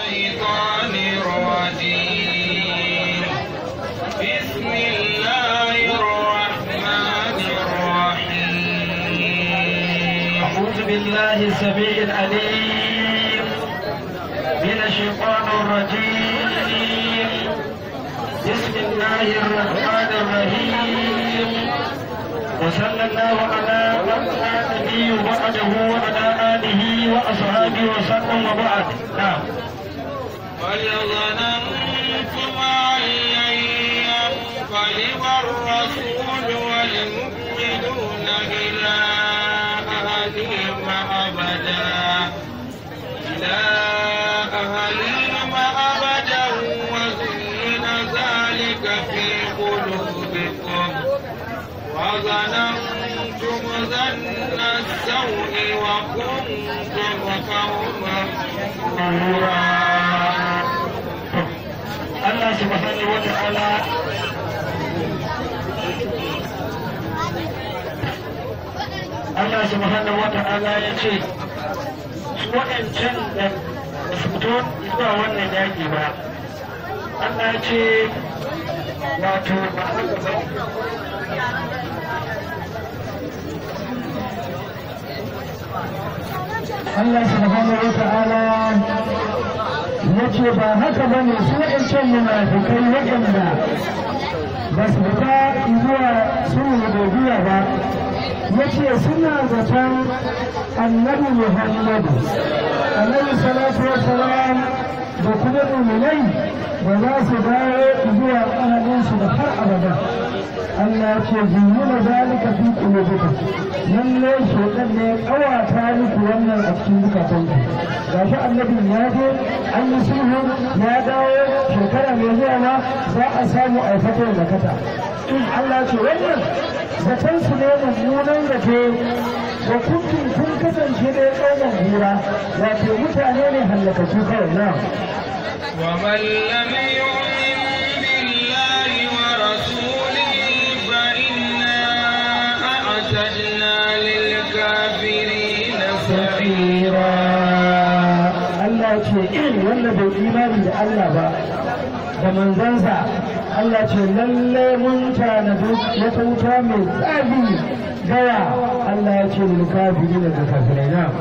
الشيطان الرجيم بسم الله الرحمن الرحيم أعوذ بالله السميع العليم من الشيطان الرجيم بسم الله الرحمن الرحيم وصلى الله على من لا نبي بعده وعلى آله وأصحابه وسلم وبعد نعم بل ظننتم أن لن ينقلب الرسول والمؤمنون إلى أهلهم أبدا إلى أهلهم أبدا وزين ذلك في قلوبكم وظننتم ظن السوء وكنتم قوما طهورا الله سبحانه وتعالى Allah subhanahu wa ta'ala ya ce su waɗancan da ba su fito zuwa wannan yaƙi ba Allah ya ce wato ba haka ba Allah subhanahu wa ta'ala ya ce ba haka ba ne su waɗancan munafikai waɗanda ba su fita zuwa sulhu da ba ya ce suna zaton annabi muhammadu alaihi salatu wasalam da kuma muminai ba za su dawo zuwa ahalinsu da har abada Allah ce zuyyuna zalika fi qulubikum lalle shedan ne ya kawata muku wannan a cikin zukatanku gashi annabin ya je an yi sulhu ya dawo shekara mai zuwa ma za a samu a fatar da kata Allah ce wannan zaton su ne mummunan zace wa kuntum kun kasance ne kauman hura wato mutane ne hallakaku kawai na ومن لم يؤمن بالله ورسوله فإنا أعتدنا للكافرين سعيرا Allah ce irin wanda bai imani da Allah ba da manzansa Allah ce lalle mun tanadi wata wuta mai tsabi gaya Allah ya ce lil kafirin da kafirai na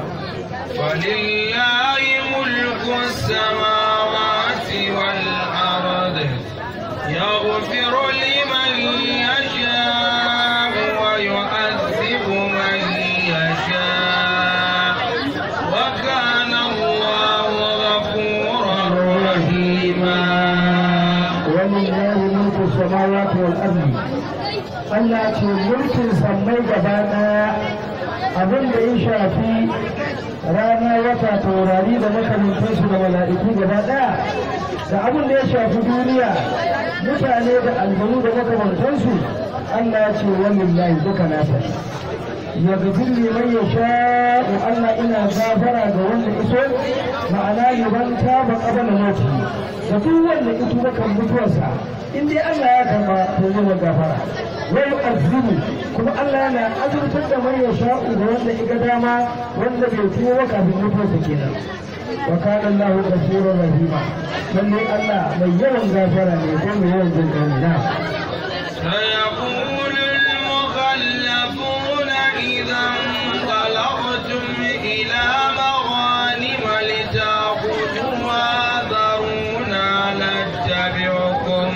ولله ملك السماوات والأرض يغفر لمن يشاء ويعذب من يشاء وكان الله غفورا رحيما ولله ملك السماوات والارض Allah ce mulkin sammai gaba daya abin da ya shafi rana wata taurari da makamantansu da mala'iku gaba daya da abin da ya shafi duniya mutane da aljanu da makamantansu Allah ce walillahi duka nasa ya gafir liman ya sha'u Allah ina gafara ga wanda iso ma'ana liman taba qabala mauti da duk wanda ito da kan mutuwarsa in dai Allah ya karba to zai gafara wa yu'azzibu kuma Allah yana azurtar da man ya sha'u ga wanda iga dama wanda bai tuwo ba kafin mutuwarsa kenan wa kana Allah ghafurur rahima lalle Allah mai yawan gafara ne ko mai yawan jin kai na سيقول المخلفون إذا انطلقتم إلى مغانم لتأخذوها ذرونا نتبعكم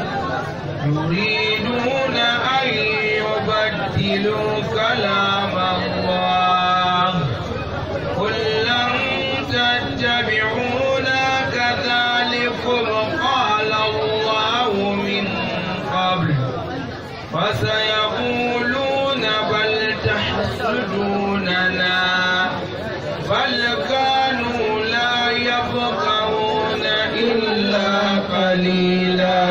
يريدون أن يبدلوا كلام الله قل لن تتبعونا كذلكم قال الله من قبل فسيقولون بل تحسدوننا بل كانوا لا يفقهون إلا قليلا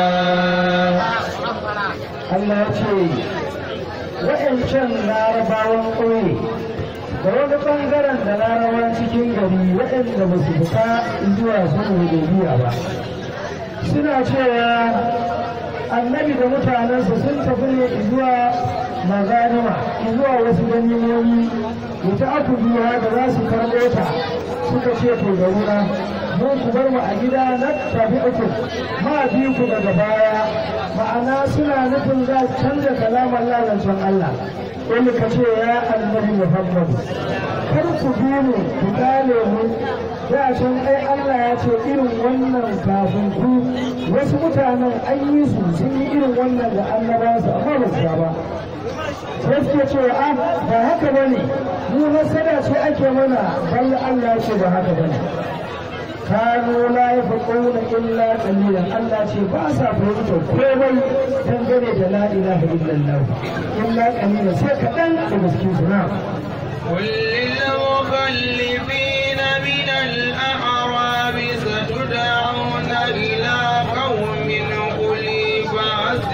Allah ya ce waɗancan larabawan ƙauye da wani ɓangaren da larabawan cikin gari waɗanda ba su fita zuwa sun hudaybiya ba suna cewa annabi da mutanensa sun tafi ne zuwa maganima zuwa wasu ganimomi da ta aku biya da za su karɓo ta suka ce to da wuna mun ku bar mu a gida na tafi uku ma bi ku daga baya ma'ana suna nufin za su canza kalamar lalancin Allah wani ka ce ya annabi Muhammad kar ku bi mu ku kale mu da can ai Allah ya ce irin wannan kafin ku wasu mutanen an yi su sun yi irin wannan da annabawansu amma ba su ba sai suke cewa a ba haka ba ne mu nasara ce ake mana balla Allah ce ba haka ba ne kano la ya faƙona illa ƙalilan Allah ce ba sa fahimta komai dangane da la ilaha illallah illa ƙalilan sai kaɗan da gaske su na قل للمخلفين من الأعراب ستدعون إلى قوم أولي بأس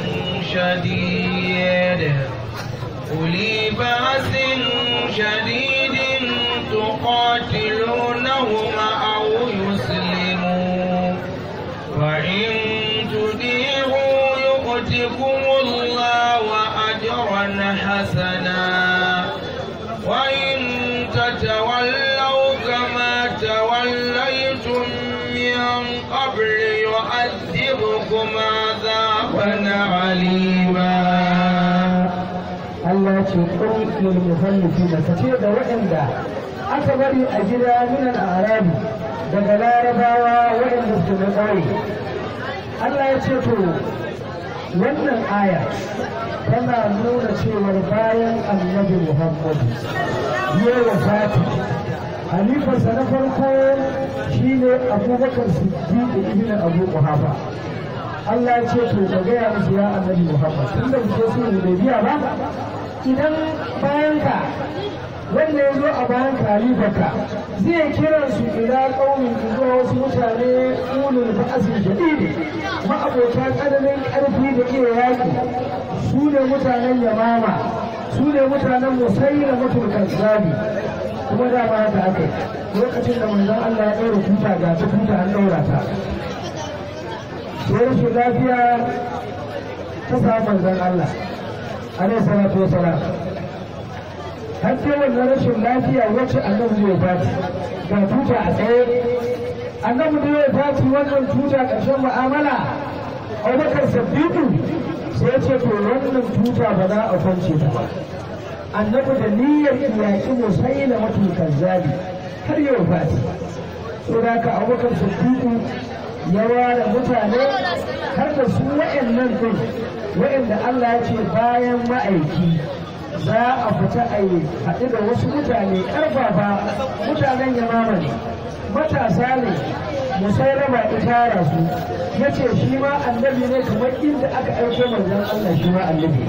شديد أولي بأس شديد تقاتلونهم أو يسلموا فإن تديروا يؤتكم الله أجرا حسنا وإن تتولوا كما توليتم من قبل يعذبكم عذابا عليما Allah ce kun lil muhallifina ka ce da waɗanda aka bari a gida minan arabi daga larabawa waɗanda su na ƙauye Allah ya ce to wannan aya tana nuna cewar bayan annabi Muhammadu ya wafati halifarsa na farko shine abubakar siddiq ibn abu quhafa Allah ya ce to ka gaya musu ya annabi Muhammad tunda muke so ne da biya ba idan bayan ka wanda ya zo a bayan kalifarka zai kira su ila ƙaunin zuwa wasu mutane ulul ba'asin shadidi ma'abota tsananin ƙarfi da iya yaƙi su ne mutanen yamama su ne mutanen musayyar mutum zabi kuma da ba haka aka lokacin da manzon Allah ya ɗaura tuta ga ta tuta an ɗaura ta sai rashin lafiya ta samu manzon Allah alaihi salatu wasalam har sai wannan rashin lafiya wacce annabi zai fati ga tuta a tsaye annabi zai fati wannan tuta ƙarshen mu'amala abubakar sabbiku sai ce to wannan tuta ba za a kwance ta ba annabi da niyyar yaƙi musaila matul kazzabi har yau fati to da ka abubakar sabbiku ya ware mutane har da su wa'annan din wa'anda Allah ya ce bayan ma'aiki za a fita a yi haɗu da wasu mutane ƙarfafa mutanen yamama ne matasa ne musailama ya tara su ya ce shi ma annabi ne kamar inda aka aiko manzon Allah shi ma annabi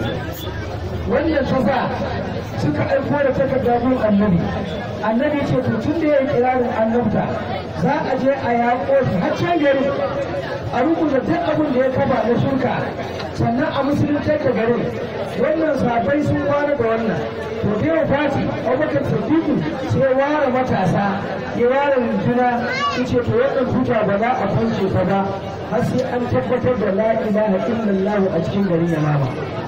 wannan ta sa suka aiko da takarda gun annabi annabi ce to tun da ya yi kirarin annabta za a je a yaƙo shi har can gari a rubuta duk abin da ya kafa na shirka sannan a musulunta da garin wannan sabai sun ware da wannan to da yau fati abubakar sadiku sai ware matasa ya ware runduna ya ce to wannan tuta ba za a kwance ta ba har sai an tabbatar da la ilaha illallah a cikin garin yamama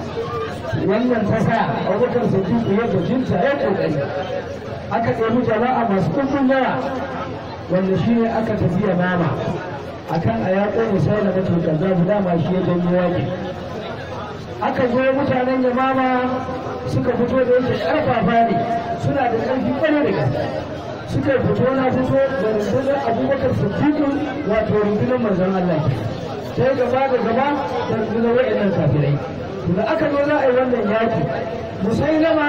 wannan ta sa abubakar sadiku ya bajinta ya kokari aka ɗebi jama'a masu ɗumbin yawa wanda shi ne aka tafi yamama akan a yaƙo misali na tutar zafi dama shi ya janyo yaƙi aka zo mutanen yamama suka fito da yake ƙarfafa ne suna da ƙarfi ƙwarai da gaske suka fito na fito da rundunar abubakar siddiqu wato rundunar manzon Allah ke sai gaba da gaba da rundunar wa'annan kafirai da aka zo za a yi wannan yaƙi musailama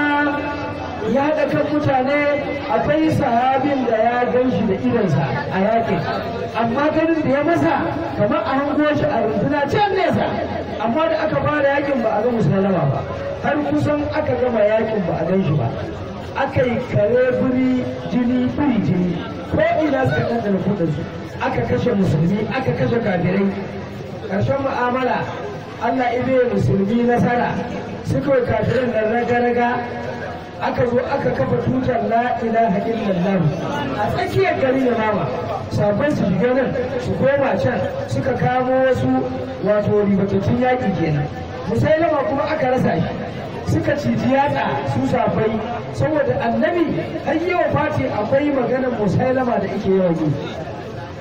ya haɗa kan mutane akwai sahabin da ya gan shi da idansa a yaƙin amma ganin da ya masa kamar a hango shi a runduna can nesa amma da aka fara yakin ba a ga musulama ba har kusan aka gama yakin ba a gan shi ba aka yi kare buri jini buri jini ko ina suka ɗanɗana kudin su aka kashe musulmi aka kashe kafirai ƙarshen mu'amala Allah ibe musulmi nasara suka yi kafirin da raga-raga aka zo aka kafa tutar la ilaha illallah a tsakiyar gari da mama sabon su shiga nan su koma can suka kamo wasu wato ribatattun yaƙi kenan musailama kuma aka rasa shi suka ciji yatsa su safai saboda annabi har yawan fati akwai maganar musailama da ake yawan yi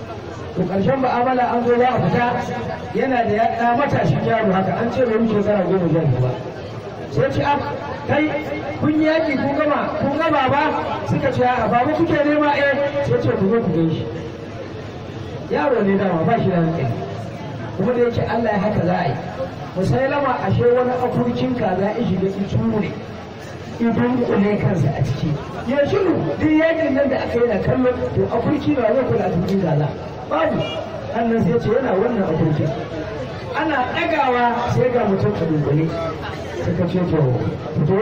to ƙarshen ba'amala an zo za a fita yana da ya ɗa matashin yaro haka an ce bai wuce shekara goma sha biyu ba sai ce ah kai kun yi yaƙi kun gama kun gama ba suka ce a babu kuke nema eh sai ce ku zo ku gan shi yaro ne dama ba shi da hankali kuma da yake Allah ya haka za a yi musailama ashe wani afurkin kaza ya shiga ituru ne idan kule kansa a ciki ya shiru duk yakin nan da aka yi na kallo to afurki ba zai kula cikin kaza babu annan sai ce yana wannan afurkin ana ɗagawa sai ga mutum a dunkule suka ce to fito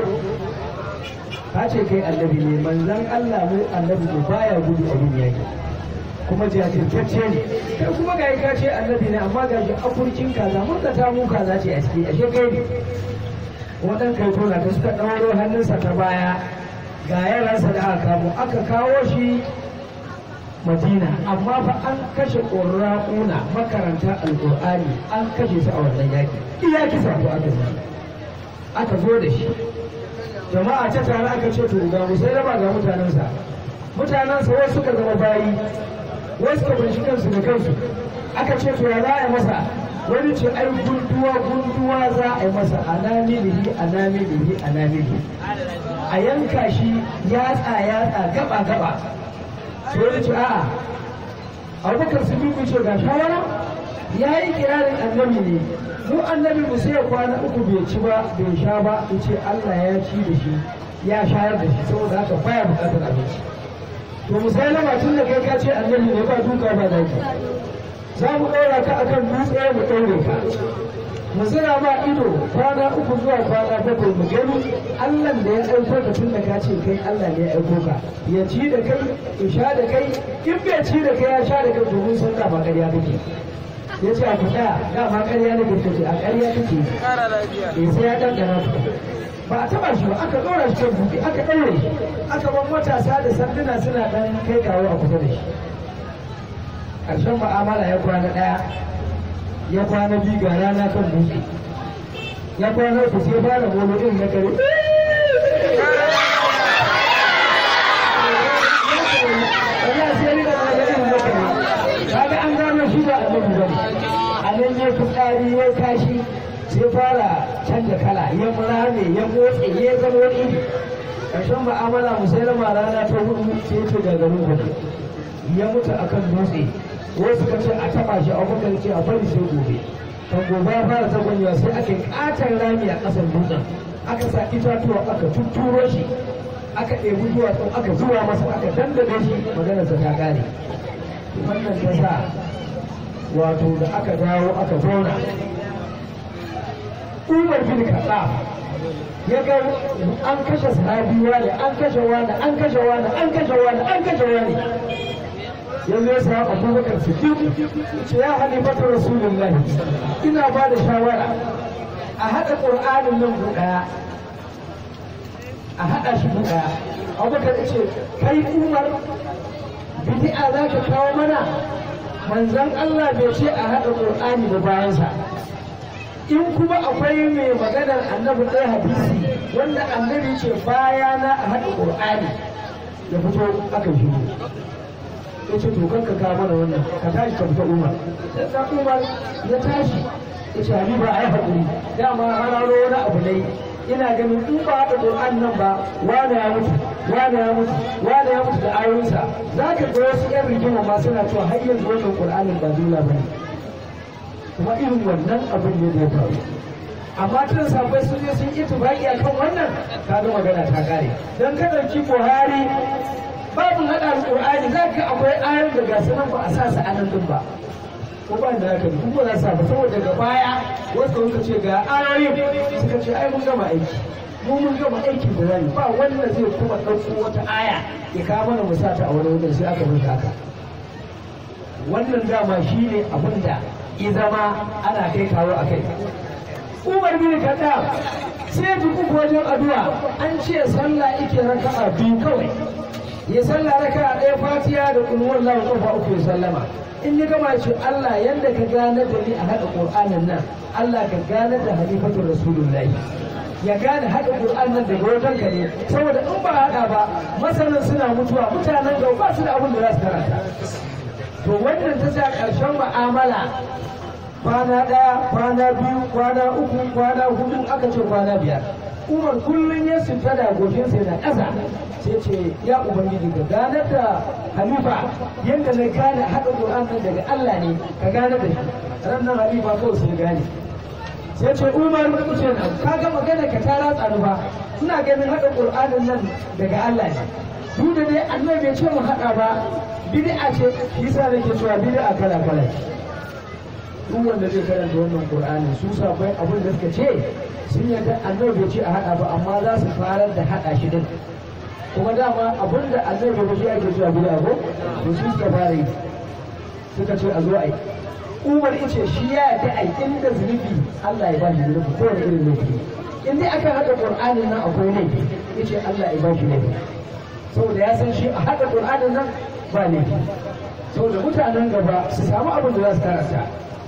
ka ce kai annabi ne manzan Allah mu annabi ne baya gudu a yin yaki kuma jajirtacce ne kai kuma ga ka ce annabi ne amma ga shi afurkin kaza mun ka ta mu kaza ce a ciki ashe kai ne wadan kai tona da suka ɗauro hannunsa ta baya ga yaransa da aka kamo aka kawo shi madina amma fa an kashe ƙurra'una makaranta alƙur'ani an kashe su a wannan yaki iya kisa ko aka zama aka zo da shi jama'a ta tare aka ce to ga musailama ga mutanensa mutanensa wasu suka zama bayi wasu suka banshi kansu da kansu aka ce to ya za a yi masa wani ce ai gunduwa gunduwa za a yi masa anamilihi anamilihi anamilihi a yanka shi yatsa yatsa gaba gaba sai wani ce a'a abubakar su duku ce ga shawara ya yi kirarin annabi ne mu annabi mu sai kwana uku bai ci ba bai sha ba in ce Allah ya ci da shi ya shayar da shi saboda haka baya bukatar abinci to musailama tun da kai ka ce annabi ne ba duka ba zaki za mu ɗora ka akan dutse mu ɗaure ka mu zira ma ido kwana uku zuwa kwana bakwai mu gani Allah da ya aiko ka tun da ka ce kai Allah ne ya aiko ka ya ci da kai ya sha da kai in bai ci da kai ya sha da kai domin sun ba ƙarya kake ya ce a kuɗa dama ƙarya ne kake ce a ƙarya kake eh sai ya ɗanɗana ku ba a taɓa shi ba aka ɗora shi kan buɗe aka ɗaure shi aka ban matasa da sanduna suna ɗan kai kawo a kusa da shi ƙarshen ma'amala ya kwana ɗaya ya kwana biyu ga rana kan dutse ya kwana ku sai fara bolo ɗin na kare kaga an gano shi ba annabi bane a nan ya fitsari ya kashi sai fara canja kala ya murame ya motsi ya zama wani iri ƙarshen ma'amala musailama rana ta hudu sai ya ce gagarin gudu ya mutu akan dutse wasu ka ce a taba shi a bakar ce a bari sai gobe kan gobe ya fara zagonyewa sai aka katon rami a ƙasar dutsen aka sa itatuwa aka tutturo shi aka ɗebi duwatsun aka zuwa masa aka dandade shi maganarsa ta ƙare wannan ta sa wato da aka dawo aka zauna umar bin kaɗa ya ga an kashe sahabi wani an kashe wani an kashe wani an kashe wani an kashe wani yanzu ya sa abubakar siddiq ce ya halifatu rasulullahi ina ba da shawara a haɗa ƙur'anin nan guda a haɗa shi guda abubakar ya ce kai umar bid'a za ka kawo mana manzon Allah bai ce a haɗa ƙur'ani da bayansa in kuma akwai mai maganar annabi ɗaya hadisi wanda annabi ce bayana a haɗa ƙur'ani ya fito aka shigo ya ce to kanka ka mana wannan ka tashi ka fita umar sai da umar ya tashi ya ce habiba ai hakuri dama hararo wani abu ne ina ganin in ba haɗa Qur'an nan ba wani ya mutu wani ya mutu wani ya mutu da ayoyinsa za ka ga wasu yan rigima ma suna cewa har yanzu wannan Qur'anin ba dole ba ne kuma irin wannan abin ne da ya faru amma tun sabai sun je sun yi tubaki akan wannan kaga magana ta kare dan ka ɗauki Buhari babu haɗa alƙur'ani za ka akwai ayar da ga nan ba a sa su anan din ba ko ba da haka duk ba za su ba saboda daga baya wasu suka ce ga ayoyin suka ce ai mun gama aiki mu mun gama aiki da zai ba wanda zai kuma ɗauko wata aya ya kawo mana mu sata a wani wajen sai aka mutu haka wannan dama shi ne abin da ya zama ana kai kawo a kai umar bin kaddam sai duk wajen addu'a an ce sallah ike raka'a biyu kawai ya sallah raka ɗaya fatiya da kulwar lawa kofa uku ya sallama in ya gama shi Allah yanda ka gane da ni a haɗa Qur'anin nan Allah ka gane da halifatul rasulullahi ya gane haɗa Qur'an nan daga wajen ka ne saboda in ba haɗa ba masanan suna mutuwa mutanen gaba ba su da abin da za su karanta to wannan ta sa ƙarshen mu'amala kwana ɗaya kwana biyu kwana uku kwana hudu aka ce kwana biyar umar kullum ya sujjada goshinsa yana ƙasa sai ce ya ubangiji ka ganar da halifa yadda na gane haɗa ƙur'an nan daga Allah ne ka gane da shi ran nan halifa kawai sai gane sai ce umar ce ka ga magana ka ta ratsa ni ba ina ganin haɗa ƙur'anin nan daga Allah ne duk da dai annabi bai ce mu haɗa ba bid'a ce shi yasa nake cewa bid'a kala kala duk wanda zai karanta wannan qur'ani su sabai abin da suka ce sun yarda annabi bai ce a hada ba amma za su farar da hada shi din kuma dama abin da annabi bai ce ake cewa bid'a ko to su suka fara yi suka ce a zo a yi umar ice shi ya yarda a inda zunubi Allah ya ba shi zunubi ko wani irin laifi in dai aka hada qur'anin nan akwai laifi yace Allah ya ba shi laifi saboda ya san shi a hada qur'anin nan ba laifi saboda mutanen gaba su samu abin da za su karanta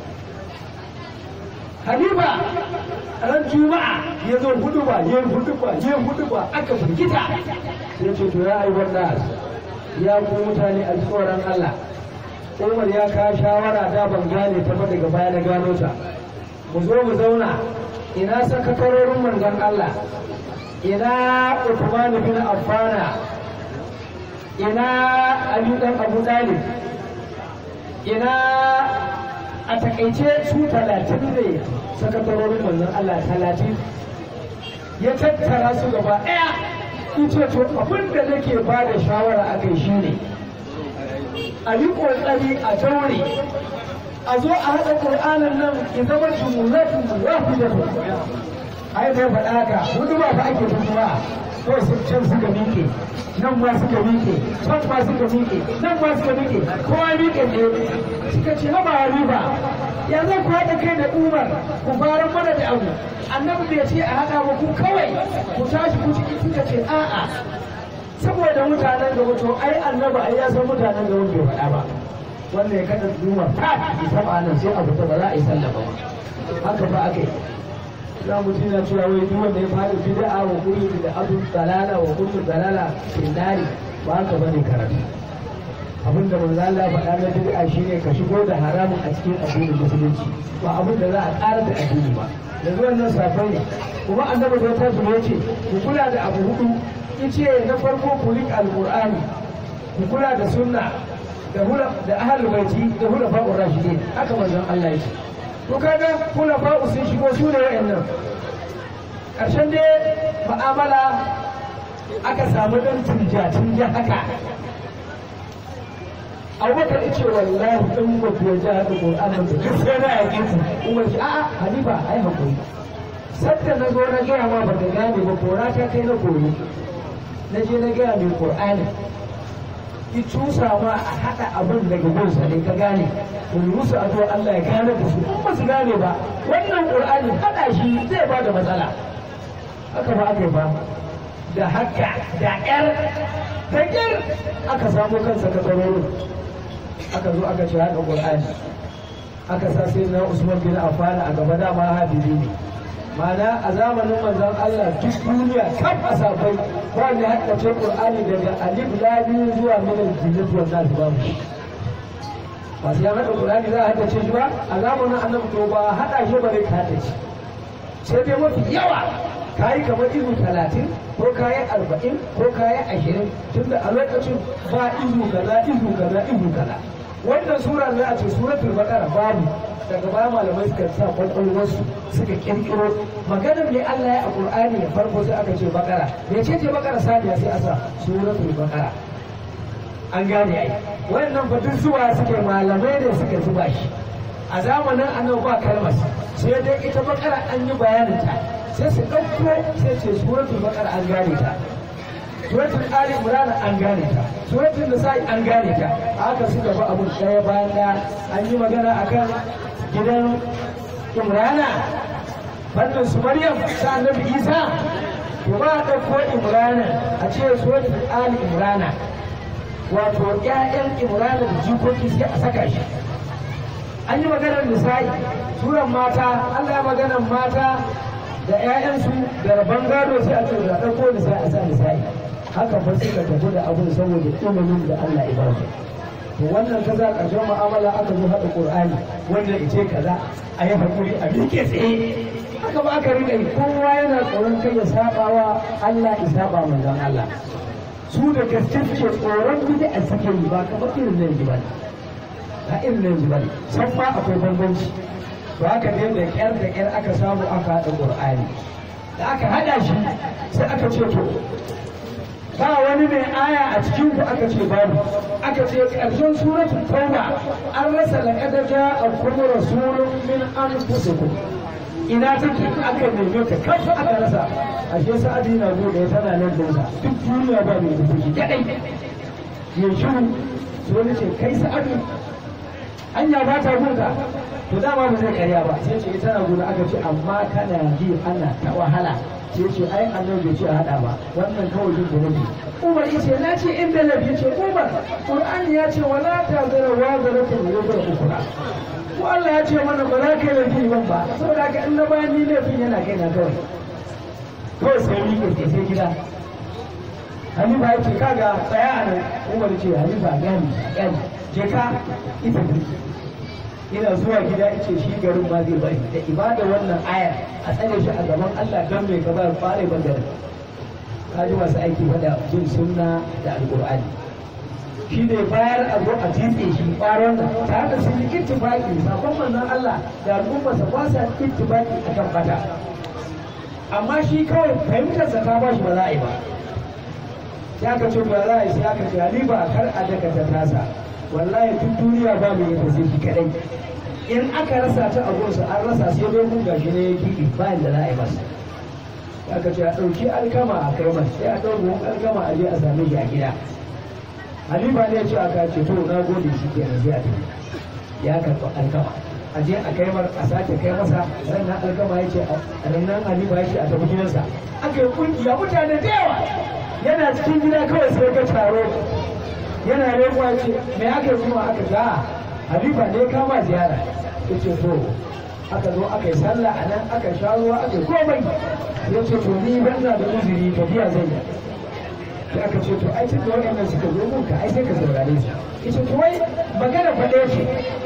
Halima ran Juma'a ya zo hudu ba, ya hudu ba, ya hudu ba, aka firgita. Sai ce to ya aiwar nas, ya ku mutane a tsoron Allah. Umar ya ka shawara da ban gane ta ba daga baya na gano ta. Mu zo mu zauna, ina sakatarorin manzon Allah, ina Uthman bin Affana, ina Ali dan Abu Talib, ina a takaice su talatin ne sakatarorin manzon Allah talatin ya tattara su gaba ɗaya in ce to abin da nake ba da shawara a kai shi ne a yi ƙoƙari a daure a zo a haɗa ƙur'anin nan ya zama jumlatun wahidatu ai bai faɗa haka hudu ba fa ake tutuwa kawai sun can suka miƙe nan ma suka miƙe can ma suka miƙe nan ma suka miƙe kowa miƙe ne suka ce haba riba ya zan ku haɗa kai da umar ku fara mana da abu annabi bai ce a haɗa ba ku kawai ku tashi ku ciki suka ce a'a saboda mutanen gaba to ai annabi ai ya san mutanen gaba bai faɗa ba wanda ya kada umar ta ki taɓa nan sai abu ta ba za a yi sallah ba haka ba aka yi za mu tuna cewa wai duk wanda ya fara bid'a wa kullu da abu dalala wa kullu dalala fil nari ba haka bane karatu abin da manzo Allah faɗa na bid'a shine ka shigo da haramun a cikin addinin musulunci ba abin da za a ƙara da addini ba yanzu wannan safai ne kuma annabi da ta zuwa ce ku kula da abu hudu yace na farko ku rik alqur'ani ku kula da sunna da hula da ahlul baiti da hula fa'ur rashidin haka manzon Allah yake to kaga kula fa'u sun shigo su ne wa'annan ƙarshen dai ma'amala aka samu ɗan tunja-tunja haka abubakar ya ce wallahi ɗan mutu ya ji haka ƙur'anin da duk sai na yaƙi ku umar ce a'a halifa ai hakuri sadda na zo na gaya ma baka gane ba kora ta kai na koyi na je na gaya mai ƙur'anin ki cusa ma a haɗa abin daga gunsa ne ka gane in musu addu'a Allah ya gane da su in ba su gane ba wannan Qur'ani haɗa shi zai ba da matsala haka ba aka yi ba da haka da ƴar da ƴar aka samu kansa ka tsarorin aka zo aka ce haɗa Qur'ani aka sa sai na Usman bin Affan a gaba dama habibi ne Mana a zamanin manzon Allah duk duniya kaf a safai ba ne haddace Qur'ani daga alif lam zuwa min al-jinnat wa nas babu ba sai an hada Qur'ani za a haddace shi ba a zamanin Annabi to ba hada shi bare ka haddace sai dai mafi yawa kayi kamar izu talatin ko kayi arba'in ko kayi ashirin tunda a lokacin ba izu kaza izu kaza izu kaza wannan sura za a ce suratul baqara babu daga baya malamai suka sa kwakwalwarsu suka kirkiro maganar ne Allah ya a Qur'ani ya farko sai aka ce bakara me ce ce bakara saniya sai a sa suratul bakara an gane ai wannan fa duk zuwa suke malamai ne suka zuba shi a zamanin annabi ba kalmar sai dai ita bakara an yi bayanin ta sai su ɗauko sai ce suratul bakara an gane ta suratul ali imran an gane ta suratul nisa'i an gane ta haka suka ba abu ɗaya bayan ɗaya an yi magana akan gidan imrana fannin su maryam ta annabi isa to ba a ɗauko imrana a ce suratul ali imrana wato ƴaƴan imrana da jikoki sai a saka shi an yi maganar nisa'i suran mata allah ya maganar mata da ƴaƴansu da rabon gado sai a ce da ɗauko nisa'i a sa nisa'i haka fa suka tafi da abun saboda ilimin da allah ya ba su to wannan ta za ƙarshen mu'amala aka zo haɗa ƙur'ani wanda ya ce kaza a yi haƙuri a miƙe tsaye haka ba aka riƙa yi kowa yana tsoron kai ya saba wa Allah ya saba manzon Allah su da gaske suke tsoron bid'a suke yi ba kamar irin nan ji ba ba irin nan ji ba san ma akwai bambanci to haka ne da ƙyar da ƙyar aka samu aka haɗa ƙur'ani da aka haɗa shi sai aka ce to ba wani mai aya a cikin ku aka ce babu aka ce ƙarshen suratul tauba an rasa laqad ja'akum rasulun min anfusikum ina take aka neme ta kafa aka rasa ashe sa'adi na gode tana nan da sa duk duniya ba mai da take kadai ya shiru so ne ce kai sa'adu anya ba ta gunka to dama ba zai karya ba sai ce ita na gudu aka ce amma kana ji ana ta wahala sai ce ai annabi bai ce a hada ba wannan kawai jin da nabi Umar yace na ce in da nabi yace Umar Qur'ani ya ce wala ta zara wa zara ta wuzar ukura ko Allah ya ce mana ba za ka yi laifi ban ba saboda haka in na bayan ni laifin yana kai na kawai kawai sai ni ke sai gida Halifa ya ce kaga tsaya a nan Umar ce Halifa gani gani je ka ita ina zuwa gida ice shi garin ma zai bari da ibada wannan ayar a tsare shi a gaban Allah don mai gaba fare ban ka ji masu aiki fada jin sunna da alqur'ani shi ne bayar a zo a titse shi faron nan tare da sun yi ittifaqi sabon manzon Allah da al'ummarsa ba sa ittifaqi akan bata amma shi kawai fahimtarsa ta ba shi ba za a yi ba sai aka ce ba za a yi sai aka ce halifa kar a daka ta tasa wallahi duk duniya ba mu yi sai shi kadai in aka rasa ta a gonsa an rasa sai dai mun gashi ne ya kiɗi bayan da za a yi masa aka ce a ɗauki alkama a kai masa sai a ɗau buhun alkama a je a same shi a gida halifa ne ya ce aka ce to na gode shi ke nan zai ya karɓi alkama a je a kai mar a sake kai masa sannan alkama ya ce a nan halifa ya ce a tafi gidansa aka yi kungiya mutane da yawa yana cikin gida kawai sai ga taro yana rekwa ce me aka yi kuma aka ga halifa ne kama ziyara ya ce to aka zo aka yi sallah a nan aka sha ruwa aka yi komai ya ce to ni ban na da uzuri tafiya zai yi sai aka ce to ai tunda waɗannan suka zo mun ka ai sai ka saurare su ya ce to wai magana faɗe ce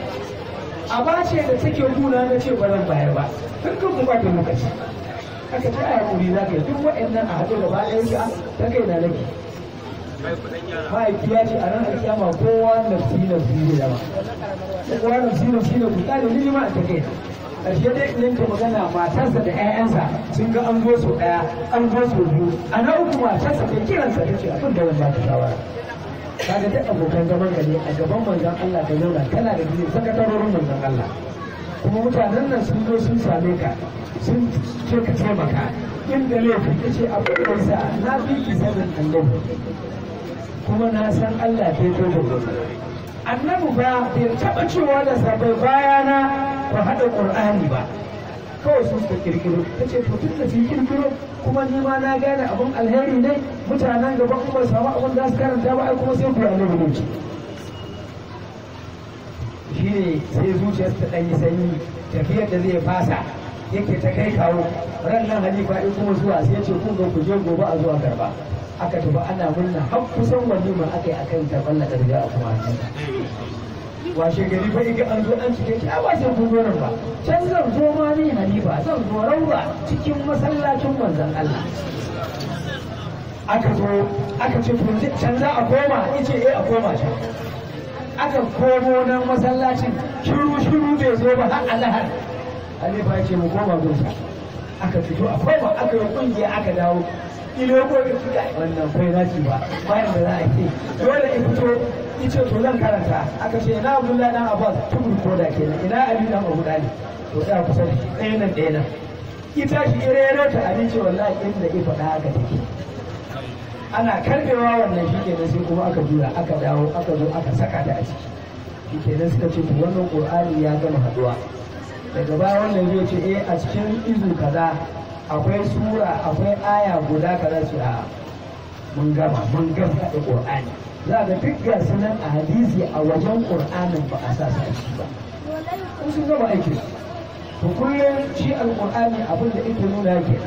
a ba ce da take guna na ce ba zan bayar ba tun kan kuma ta lokaci aka ce a hakuri za ka yi duk waɗannan a haɗu gaba ɗaya shi ta kai na nake mahaifiya ce a nan alkiyama kowa nafsi nafsi ne dama kowa nafsi nafsi ne ku tsare ni ma a ta kai ƙarshe dai idan ka magana matarsa da 'ya'yansa sun ga an zo su ɗaya an zo su biyu a na uku matarsa ta kiransa ta ce abin da wani ba ta shawara kaga duk abokan zaman ka ne a gaban manzon Allah ka zauna kana da biyu sakatarorin manzon Allah kuma mutanen nan sun zo sun same ka sun ce ka taimaka inda laifin ta ce abin da yasa na fi ki sanin annabi kuma na san Allah ta yi da gobe annabi ba bai taɓa cewa da sabai bayana ba haɗa ƙur'ani ba kawai su suka kirkiro ta ce to tun da sun kirkiro kuma ni ma na gane abin alheri ne mutanen gaba kuma samu abin da su karanta ba ai kuma sai ku annabi ne ce shi ne sai zuciyar ta ɗan yi sanyi tafiyar da zai fasa yake ta kai kawo ran nan halifa in kuma zuwa sai ya ce kun ga ku je gobe a zuwa karba aka tafi ana murna har kusan walima aka yi akan karɓar na ƙarfi a kuma washe gari fa iga an zo an cike ta ba sai kun zo nan ba can zan zo ma ni halifa zan zo rauba cikin masallacin manzon Allah aka zo aka ce to can za a koma ice eh a koma can aka komo nan masallacin shiru shiru bai zo ba har alahar halifa ya ce mu koma gunsa aka fito a koma aka yi kungiya aka dawo ilo ko da suka wannan kai na ci ba bayan da za a ce dole in fito ice to zan karanta aka ce ina Abdullahi dan Abbas tubur ko da kenan ina Ali dan Abu Talib to da kusa da shi ɗaya nan ɗaya nan ita shi irero ta Ali ce wallahi inda ya faɗa haka take ana karbewa wannan shi kenan sai kuma aka jura aka dawo aka zo aka saka ta a ciki shi kenan suka ce to wannan Qur'ani ya gama haduwa daga baya wannan zai ce eh a cikin izu kaza akwai sura akwai aya guda kaza su a mun gama mun gama da Qur'ani za ga duk ga sunan a hadisi a wajen Qur'anin ba a sa su a ciki ba kun sun gama aiki to kullum shi alqur'ani abin da yake nuna yake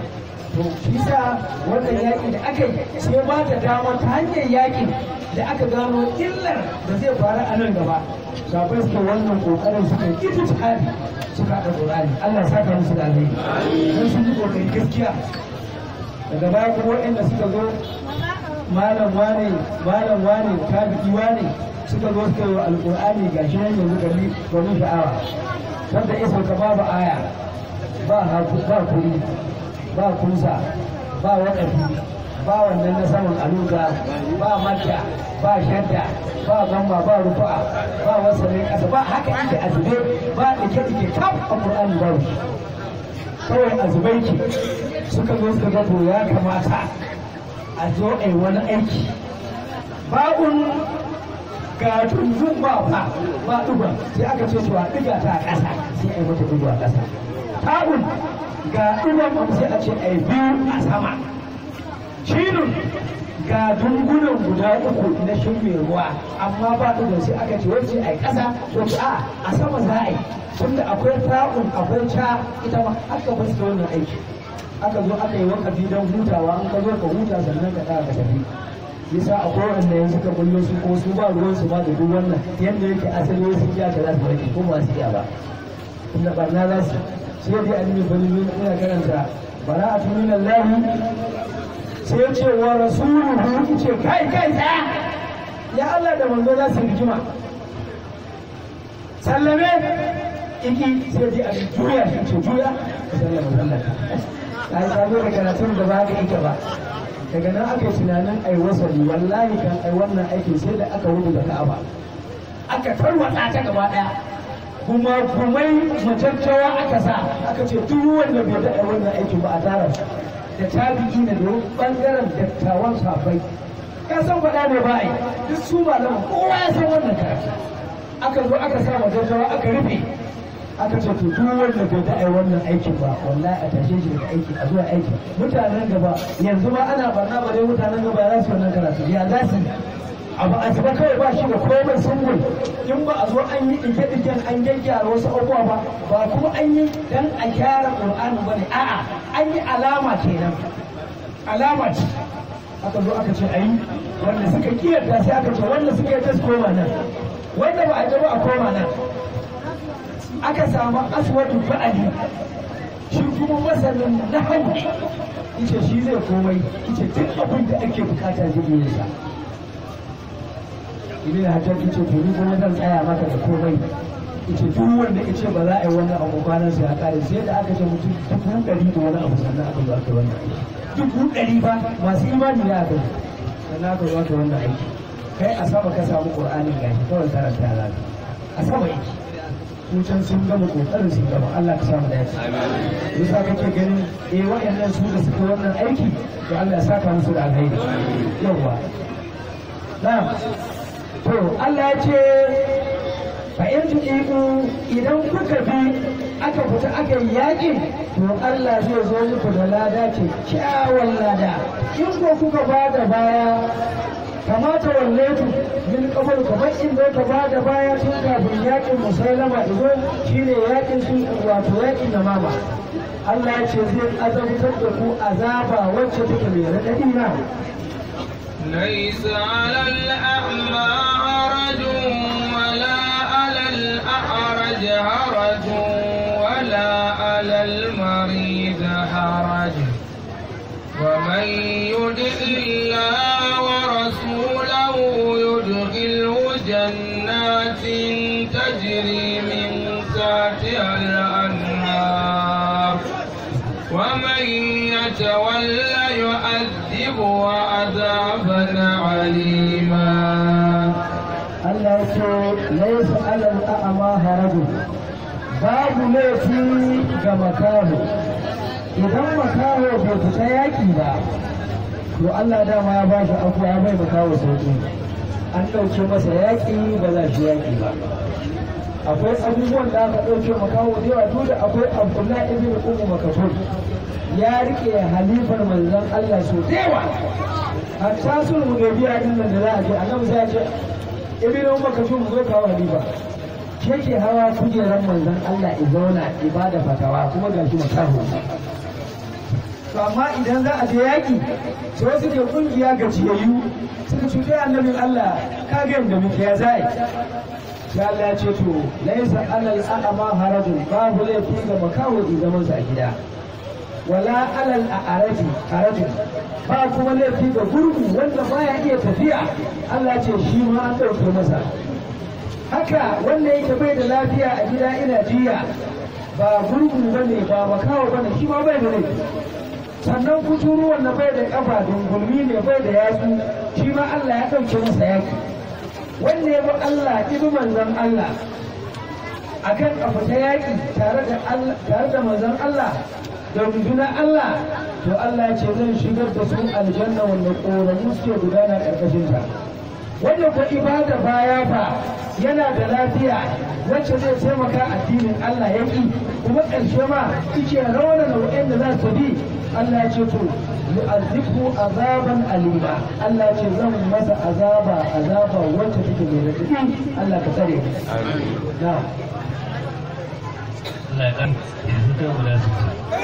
to shi sa wannan yaƙi da aka yi sai ba ta dama ta hanyar yaƙin da aka gano illar da zai faru a nan gaba sabai suke wannan kokarin suka yi ita jihadi suka haɗa ƙur'ani Allah ya saka musu da alheri don sun yi kokari gaskiya daga baya kuma waɗanda suka zo malam wane malam wane tabi'i wane suka zo suka yi wa alƙur'ani ga shi nan yanzu gani domin sha'awa wanda ya sauka babu aya ba haku ba kuri ba kusa ba waƙafi ba wannan na saman aluga ba mata ba shadda ba gamba ba rufa ba wasannin ƙasa ba haka inda azube ba ɗike-ɗike kaf a ƙur'ani ba shi kawai azubai ki suka zo suka ga to ya kamata a zo a yi wani aiki ba'un ga tunzun ba fa ba ɗuga sai aka ce to a ɗiga ta a ƙasa sai a yi mata ɗigo a ƙasa ta'un ga ɗugan sai a ce a yi biyu a sama shinun ga dungunan guda uku na shin mai ruwa amma ba ɗugan sai aka ce wacce a yi ƙasa wacce a a sama za a yi tunda akwai ta'un akwai ca ita ma aka ba su wannan aiki aka zo aka yi wakafi don hutawa an ka zo ka huta sannan ka ɗaga ka tafi yasa akwai wanda yanzu ka bullo su ko su ba ruwan su ma da duk wannan yadda yake asali wasu iya ka za su rage ko ba su iya ba inda barna za su sai dai an yi bani min ina karanta bara'atu min Allah sai ce wa rasuluhu ce kai kai tsaya ya Allah da manzo za su rigima sallame iki sai dai an juya shi ce juya sallama sallama ai ka zo da karatun da ba ka ita ba daga nan aka yi tunanin ai wasali wallahi kan ai wannan aikin sai da aka rubuta ka'aba aka tarwatsa ta gaba daya kuma kumai macaccawa aka sa aka ce duk wanda bai da ai wannan aikin ba a tara da tabi'i na da bangaren dattawan safai ka san faɗa ne ba ai duk su ba nan kowa ya san wannan karatu aka zo aka sa macaccawa aka rufe aka ce to duk wanda bai da ai wannan aikin ba wallahi a tashe shi daga aiki a zuwa aiki mutanen gaba yanzu ma ana barna ba dai mutanen gaba za su wannan karatu ya za su abu a zuba kawai ba shi da komai sungul in ba a zo an yi ɗike ɗiken an gyaggyara wasu abubuwa ba ba kuma an yi dan a gyara ƙur'ani ba ne a'a an yi alama kenan alama ce aka zo aka ce ayi wanda suka kiyarta sai aka ce wanda suka yi ta su koma nan wanda ba a yi ba a koma nan aka samu aswadu ba'ali shi kuma masanin na hau ita shi zai komai ita duk abin da ake bukata zai yi sa ibn hajar ita to ni kuma zan tsaya maka da komai ita duk wanda ita ba za a yi wannan abu kwanan sai ya kare sai da aka ce mutum dubu ɗari da wani abu sannan aka zo aka wannan aiki dubu ɗari ba masu imani ne aka yi sannan aka zo aka wannan aiki kai a sama ka samu qur'anin gashi kawai karanta ya zafi a sama yake can sun gama kokarin sun gama Allah ka samu dace yasa kake ganin eh wayannan su da suka wannan aiki to Allah ya saka musu da alheri yawa na'am to Allah ya ce fa in tu'iku idan kuka bi aka fita aka yi yaƙi to Allah zai zo muku da lada ce kyawun lada in ko kuka ba da baya kamata wallaitu min kamar kamar inda ka ba da baya tun kafin yakin musailama izo shine yakin su wato yakin namama Allah ya ce zai azabtar da ku azaba wacce take mai raɗaɗi na ليس على الأعمى حرج ولا على الأعرج حرج ولا على المريض حرج ومن يدع الله ورسوله يدخله جنات تجري من تحتها الأنهار ومن يتولى يعذبه عذابا عليما Allah ya ce laisa alal a'ama haraju babu laifi ga makaho idan makaho bai fita yaki ba to Allah dama ya bashi afuwa ya bai makaho sauki an ɗauke masa yaƙi ba za shi yaƙi ba akwai abubuwan da aka ɗauke makaho da yawa duk da akwai abdullahi ibn ummu makafur ya rike halifar manzon Allah so da yawa hatta sun hudaybiya din nan da za a je annabi sai ya ce ibn ummu makafur mu zo kawo halifa ke ke hawa kujerar manzon Allah i zauna ibada fatawa kuma gashi makaho to amma idan za a je yaƙi sai wasu ke ƙungiya gajiyayyu suka ce kai annabin Allah ka ga yadda muke ya zai sai Allah ya ce to laisa alal a'ama harajun babu laifi ga makawo zaman sa a gida wala alal a'araji harajun ba kuma laifi ga gurgu wanda baya iya tafiya Allah ce shi ma an ɗauke masa haka wanda yake bai da lafiya a gida ina jiya ba gurgu bane ba makawo bane shi ma bai da laifi sannan kuturu wanda bai da kafa dungulmi ne bai da yatsu shi ma Allah ya ɗauke masa yaki wanda ya bi Allah ibi manzon Allah akan kafa ta yaki tare da Allah tare da manzon Allah da rundunar Allah to Allah ya ce zan shigar da su aljanna wanda ƙoramu suke gudana ƙarƙashin ta wanda ko ibada baya fa yana da lafiya wacce zai taimaka addinin Allah ya ki kuma ƙarshe ma yake rawana nau'in da za su bi Allah ya ce to yu'azzibu azaban alima Allah ya ce zan masa azaba azaba wacce take mai radadi Allah ka tsare na'am Allah ya kan yanzu kai guda su